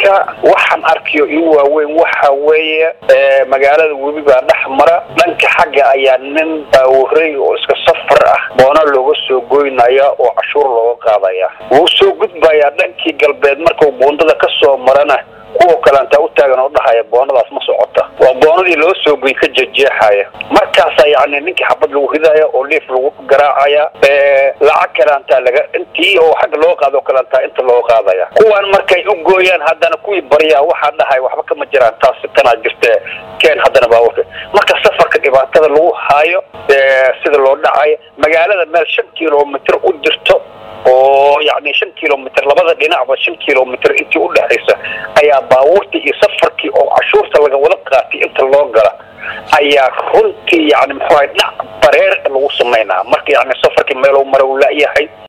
marka waxaan arkayo igu waaweyn waxa weeye magaalada webi baa dhex mara dhanka xagga ayaa nin baawurey oo iska safar ah boona looga soo goynaya oo cashuur looga qaadaya wuu soo gudbayaa dhankii galbeed markuu buundada ka soo marana kuwa kaleantaa u taagan oo dhahaya boonadaas ma socota waa boonadii loo soo goy ka jejeexaya markaasa yacni ninkii xabad lagu ridaya oo liif lagu garaacaya lacag kaleantaa laga intii oo xagga loo qaado kaleantaa inta loo qaadaya kuwan markay u gooyaan haddana kuwii baryaa waxaa dhahay waxba kama jiraan taas tanaa jirte keen haddana baabuurka marka safarka dhibaatada lagu haayo sida loo dhacayo magaalada meel shan kilomitr u jirto oo yacni shan kilomitr labada dhinacba shan kilomitr intii udhexaysa ayaa baabuurtii iyo safarkii oo cashuurta laga wada qaatay inta loo gala ayaa runtii yani muxuu ahay dhac bareer lagu samaynaa marka yani safarkii meeluu mara u la-yahay